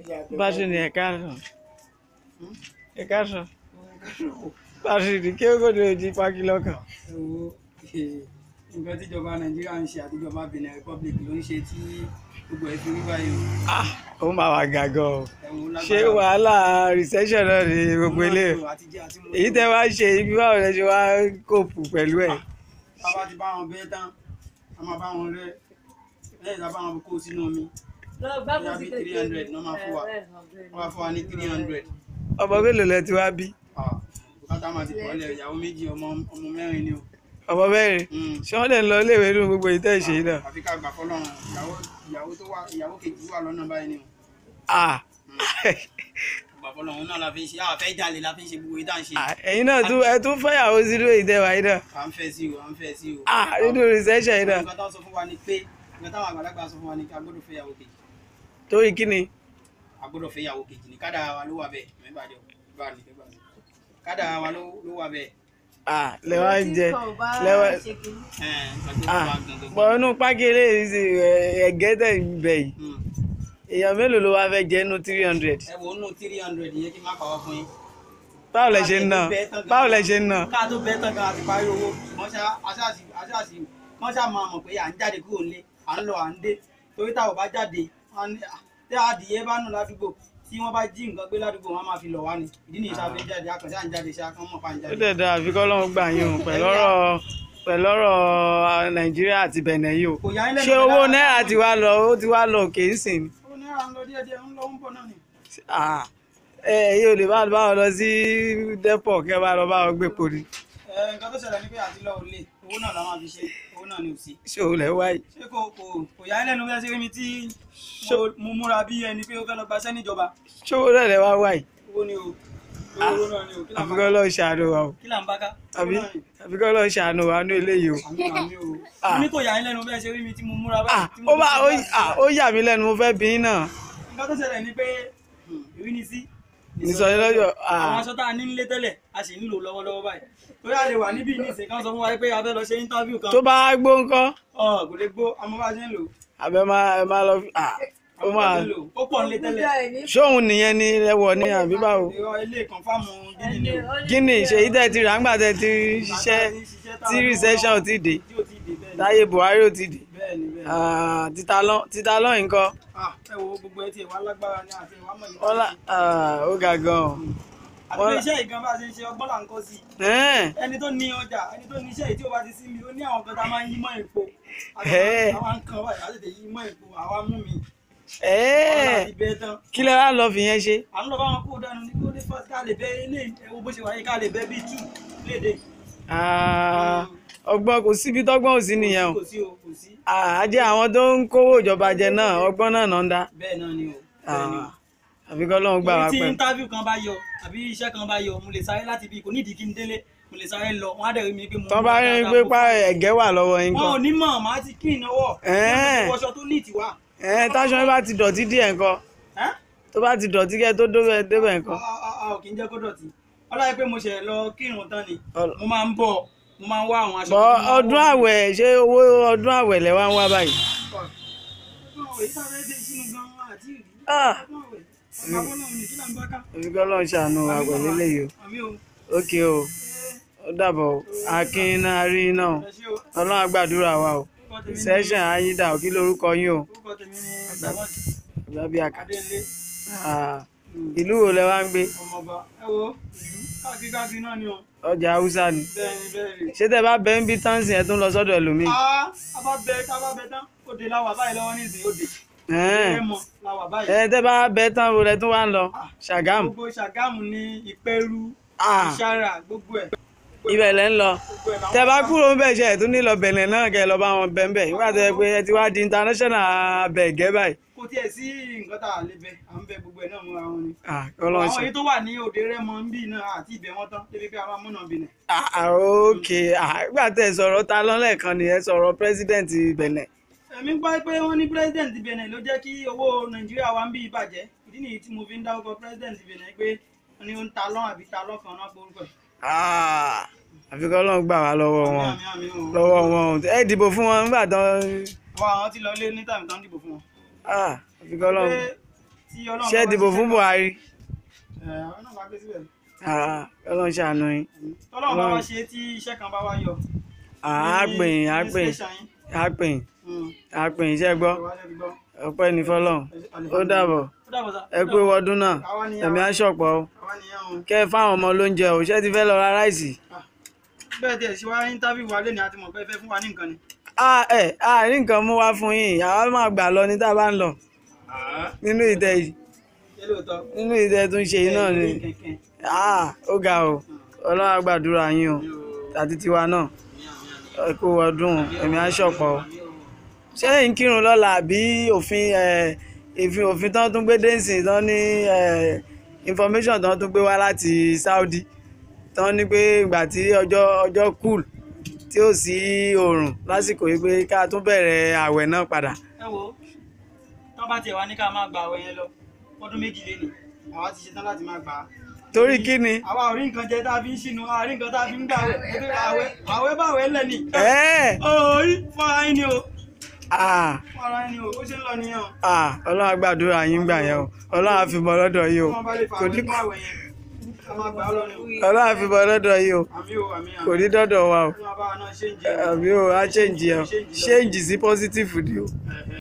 Báṣìrì ẹ káàsán. Ẹ káàsán. Báṣìrì kí ó gbọdọ̀ di pákí lọ́kàn. Owó nǹkan tíjọba Nàìjíríà ń ṣe àtijọba Benin Republic ló ń ṣe tí gbogbo ẹ̀ fi rí báyìí o. Ah, ó máa wà gàgọ́ o. Ẹ̀wọ̀n lágbára. Ṣé wàhálà recession náà ni gbogbo ilé? Àti jẹ àti mu. Èyí tẹ́ wá ṣe ibi báwo lẹ ṣe wá kóòpù pẹ̀lú ẹ̀? Tá a bá ti bá wọn bẹ́ẹ̀ tán, a máa bá wọn rẹ́. Lẹ́yìn tá a bá wọn kó sínú omi, bóyá bí three hundred náà máa fún wa. Wọ́n máa fún wa ní three hundred. Ọmọ mélòó lẹ ti wá bí? Bùkátà máa ti pọ̀ lẹ̀ ìyàwó méjì ọmọ ọmọ mẹ́rin ni o. Ọmọ mẹ́rin. Mm. Ṣé wọ́n lè lọ iléèwé nínú gbogbo èyí tẹ́ ṣe yìí náà? Àfi ká gbà fọ́lọ́run. Ìyàwó ìyàwó tó wà ìyàwó kejì wà lọ́nà báyìí ni o. Ah. Gbà fọ́lọ́run náà la fi ń ṣe. A fẹ́ jalè la fi ń ṣe gbogbo ìdá ń ṣe. Ah, Ẹ̀yin náà tún ẹ tún fẹ́yàwó sínú èyí tẹ́ wá yìí náà. À ń fẹ́ sí o, à ń fẹ́ sí o. Ah, nínú recession yìí náà. nǹkan tó sọ fún wa ni pé nǹkan táwọn àgbàlagbà sọ fún wa ni kí a gbọ́dọ̀ fẹ́ ìyàwó kejì Torí kí ni? a gbọ́dọ̀ fẹ́ ìyàwó kejì ní kádàrá wa ló wà bẹ́ẹ̀ mẹ́bàá jọ bá ní bẹ́ẹ̀ bá ní kádàrá wa ló ló wà bẹ́ẹ̀ Ah, lẹ́wà ń jẹ. Lẹ́wà. ẹ̀ẹ́n nǹkan tó Ah, wà gangan. bọ̀ inú pákí eléyìí sì ẹ̀gẹ́ tẹ̀ ń bẹ̀ yìí. Hmm. Èèyàn mélòó ló wá fẹ́ jẹ́ inú three hundred? ẹ wo nù three hundred yẹn kí n má pàwọ́ fún yín. Báwo lẹ ṣe ń ná? Báwo lẹ ṣe ń ná? ká tó bẹ́ẹ̀ tán gan àti parí owó wọ́n ṣá aṣáàṣì aṣáàṣì wọ́n ṣá máa mọ̀ pé à ń jáde kúrò nílé à ń lọ à ń dé torí táwọn bá jáde wọ́n ní "Ah, tí adìyẹ bá nù ládùúgbò tí wọ́n bá jí nǹkan gbé ládùúgbò wọ́n á máa fi lọ̀ wá ni ìdí nìyí sáfẹ́ jáde akànṣe à ń jáde ṣá kán mọ̀ pa à ń Ó jáde. dẹ̀ dáa àfi kọ́ lọ́run gbà yín o pẹ̀lú ọ̀rọ̀ pẹ̀lú ọ̀rọ̀ Nàìjíríà àti Bẹ̀nẹ̀ yìí o. kò yá ilé Ṣé owó náírà ti wá lọ ó ti wá lọ òkè ń sìn? owó náírà ń lọ díẹ̀díẹ̀ ń lọ ń bọ̀ náà ni. Ah, Ẹ ẹ̀yin ò lè bá bá wọn lọ sí dẹ́pọ̀ kẹ́ bá lọ bá wọn gbé pori. Ẹ, nǹkan tó ṣẹlẹ̀ ni pé àti lọ òlé owó náà la máa fi ṣe owó náà ni ò sí. Ṣé o lẹ̀ wáyé? ṣé kò kò kò yá ilé nu fẹ́ ṣe rí mi tí mo- mo múra bí ẹni pé ó fẹ́ lọ gbaṣẹ́ níjọba Ṣé owó náà lẹ̀ wá wáyé? owó ni o owó náà ni o kí là ń Àfi bá kọ́ lọ́ọ́ ṣàánú wa o. kí là ń bá ká. Àbí àfi kọ́ lọ́ọ́ ṣàánú wa ní eléyìí o. àmì àmì o. Ah. mo ní kò yá ilé nu fẹ́ ṣe rí mi tí mo múra Ah, báyìí. tí mo ó bá ó fi ṣe ah, ó yà mí lẹ́nu mo fẹ́ bí yín náà. nǹkan tó ṣẹlẹ̀ ni pé ìrínisí. Ìsọ̀rí lọ́jọ́ àwọn ah, aṣọ tá a ní nílé tẹ́lẹ̀ a sì ń lò lọ́wọ́lọ́wọ́ báyìí. torí a lè wà níbí nísìnyí kan sọ fún wa pé a fẹ́ lọ ṣe íńtávíù kan. tó bá gbó ńkọ́ ọ̀ kò lè gbó àmọ́ bá a ṣe ń lò. àbẹ máa ẹ máa lọ fi ah, ó àmọ́ bá a máa ṣe ń lò. ó pọ̀ nílé tẹ́lẹ̀. ṣóhun nìyẹn ni ẹwọ ní àbí báwo. Irọ́ ilé kọ̀ǹfàmù gíní ni o. Gíní ṣèyí tẹ̀ ti rà ńgbà tẹ̀ ti ṣiṣẹ́ tí recession ò ti dé tí ò tí ì dé bẹ́ẹ̀ ni. táyé Buhari ò ti dé. bẹ́ẹ̀ ni bẹ́ẹ̀ ni. Ah, títa lọ́ títa lọ́ nǹkan Ah, ẹ wo gbogbo ẹ tiẹ̀ wá lágbára ní àti ìwà mọ̀ wọ́n lá ah, ó ga gan-an. àti pé iṣẹ́ ìgan bá ṣe ń ṣe ọgbọ́n là ń kọ́ sí i. Ẹ́ẹ̀, ẹni tó ní ọjà ẹni tó ní iṣẹ́ yìí tí ó bá ti sí mi ó ní àwọn kan tá a máa ń yí mọ́ èpo. Ẹ́ẹ̀. àwọn kan báyìí á tètè yí mọ́ èpo àwa mú mi. ẹ́ẹ̀, ọ̀la ti bẹ́ẹ̀ tán. kí lẹ wá lọ fi yẹn ṣe. à ń lọ bá wọn kó dànù ní kó lè fọ́ ká lè bẹ́ ilé ẹ̀wọ̀ bó ṣe wáyé ká lè bẹ́ bíi tú léde. Ah, ọgbọ́n kò síbi tọ́gbọ́n ò sí nìyẹn o. kò sí o kò sí. Ah, á jẹ́ àwọn tó ń kówó ìjọba jẹ náà ọgbọ́n náà náà ń dá. bẹ́ẹ̀ náà ni o. bẹ́ẹ̀ ni o. Ah, àfi kọ́ lóun gbà wá tí pẹ̀lú. interview kan bá yọ àbí iṣẹ́ kan bá yọ mo lè sáré láti bí kò nídìí kí n délé mo lè sáré lọ wọn á dẹ̀ rí mi pé mo. tọ́ bá rí pé pa ẹ̀gẹ́ wà lọ́wọ́ yín wọn ò kan. ní mọ̀ màá ti kí ìnáwó. Ẹ́ẹ̀. wọṣọ tó ní ìtìwá. ẹ̀ táṣọ yín bá ti dọ̀tí díẹ̀ nǹkan Ẹ́? tó bá ti dọ̀tí kẹ́ tó débẹ̀ débẹ̀ a nǹkan. a- a ò kì í jẹ́ kó dọ̀tí. ọlọ́yẹ pé mo ṣẹ̀ lọ kírun tán ni Ọl- mo máa ń bọ̀ mo máa ń wá àwọn aṣọ. bọ́ tó máa ń ọdún wọ̀. àwẹ̀ ṣé owó ọdún àwẹ̀ lẹ wá ń wá báyìí. Ọdún àwẹ̀ yìí sáré dé sínú gan-an àti ìrí. Ah. Ọdún àwẹ̀. Ọ̀gá Bọ́lá òun ni kí là ń bá ká. àfi kọ́ lóun ṣàánú wa pẹ̀lú eléyìí o. Àmì o. ókè o ó dàbọ̀ o. akin náà rí iná o Ẹ ṣé o. ọlọ́run á gbàdúrà wa o. Orúkọ tèmi ni- sẹ́ṣẹ̀ ayíǹda ò kí lórúkọ yín o. orúkọ tèmi ni Dàmọ́tì Ọ̀gábíàká. Adélé. Ah, ìlú wo lẹ wá ń gbé ọmọọba ẹ wo ìlú káàkiri káàkiri náà ni o ọjà haúsá ni. bẹ́ẹ̀ni bẹ́ẹ̀ni. ṣé tẹ bá bẹ ń bí tánsì ẹ tún lọ sọ́dọ̀ ẹlòmíì. a a bá bẹ ká bá bẹ tán òde la wà báyìí lọ́wọ́ nísìnyí òde Ẹ́ẹ̀. ẹ mọ la wà báyìí. ẹ tẹ bá bẹ tán wo lẹ tún wá ń lọ ṣàgámù. gbogbo Ṣàgámù ní Ìpẹ́rù Ah, Ìṣàrà gbogbo ẹ̀ ibẹ̀ lẹ ń lọ. gbogbo ẹ̀ làwọn tẹ bá kúrò ń bẹ̀ ṣe ẹ̀ tún nílò bẹ̀nẹ̀ náà kẹ́ ẹ lọ bá wọn bẹ̀ ń bẹ̀ nígbà tó yẹ pé ẹ ti wá di international abẹ̀gẹ́ báyìí. kò tiẹ̀ sí nǹkan tá a lè bẹ à ń bẹ gbogbo ẹ̀ náà múra wọn ni. Ah, Ọlọ́run àwọn ṣe. èyí tó wà ní òde Rẹ́mọ ń bì náà àti ibẹ̀ wọn tán débi pé a máa múnà bìnẹ̀. Ah, ah, ok Ah, nígbà tẹ sọ̀rọ̀ ta lọ́lẹ́kan ni ẹ sọ̀rọ̀ president Benin. èmi gbọ́ pé wọ́n ní president Benin ló jẹ́ kí owó Nàìjíríà wa ń bí ìbàjẹ́ ìdí nìyí tí mo fi ń dárúkọ president Benin pé wọ́n ní ó ń ta lọ́n àbí ta lọ́kàn náà porúkọ ẹ̀. Ah, àfi kọ́ Ọlọ́run gbà wá lọ́wọ́ wọn àmì àmì o. lọ́wọ́ wọn ẹ dìbò fún wọn nígbà tán wọ́n àwọn ti lọ lé ní tàbí tán dìbò fún wọn. Ah, àfi kọ́ Ọlọ́run. pé tí ọlọ́run ṣé ẹ bá dìbò ṣiṣẹ́ fún kan- Buhari ẹ àwọn náà bá gbé síbẹ̀ Ah, ọlọ́run ṣàánú yín tọ́lọ́run bá wá Ọlọ́run. ṣe tí iṣẹ́ kan bá wá yọ Ah, á ní- pè yín á ní pè yín station yín. á pè yín Mm. á pè yín ṣé gbọ́ Ìwádìí ti gbọ́. ọpẹ́ ní fọlọ́run ó dàbọ̀ ó dàbọ̀ sá. ẹ pé wọdún náà Àwa ni ẹ̀mí á ṣọ̀pọ̀ o àwa nìyẹn o. kẹ́ ẹ fáwọn ọmọ lóúnjẹ o ṣé ti fẹ́ lọ ra ráìsì. bẹ́ẹ̀ tiẹ̀ ṣe wá íńtábíù wa lẹ́ni àti mọ̀ pé ẹ fẹ́ fún wa ní nǹkan ni. Ah, ẹ a rí nǹkan mú wá fún yín àwa máa gbà lọ ní tá a bá ń lọ nínú ìtẹ́ yìí ṣé lóòótọ́. nínú ìtẹ́ tó ń ṣe yìí náà ni Kẹ̀kẹ́. Ah, ó ga o ọlọ́run á gbàdúrà yín o àti tiwa náà ẹ kú ọdún ẹ̀mí á ṣọ̀pọ̀ o ṣé ń kírun lọ́la àbí òfin ẹ̀, ìfin òfin tán tún gbé dẹ́sìn tán ní ẹ̀, information tán tún gbé wá láti Saudi tán ní pé ìgbà tí ọjọ́ ọjọ́ cool tí ó sí oòrùn lásìkò yìí pé ká tún bẹ̀rẹ̀ àwẹ̀ náà padà. ẹ wo tọ́ bá tiẹ̀ wá ní ká máa gba àwẹ̀ yẹn lọ ọdún méjì lé ní àwa ti ṣetán láti máa gbà á. torí kí ni. àwa ò rí nǹkan jẹ tá a fi ń ṣìnú a rí nǹkan tá a fi ń gbà wẹ̀ ètò àwẹ̀ àwẹ̀ bá àwẹ̀ lẹ̀ ní. ẹ́ẹ̀ orí fọ́ra yín ni o ah fọ́ra yín ni o ó ṣe ń lọ nìyẹn o. ah ọlọ́run á gbàdúrà yín gbà yẹn o ọlọ́run á fi bọ́ lọ́dọ̀ yìí o wọ́n bá lè fa kò ní àwẹ̀ fún àwẹ̀ yẹn ká máa gbà á lọ ni o. ọlọ́run á fi bọ́ lọ́dọ̀ yìí o àmì o àmì àmì. kò ní dọ́dọ̀ wa o Ọlọ́run bá wa náà ṣe ń jẹ. àbí o á change yẹn o change sí positive ni o.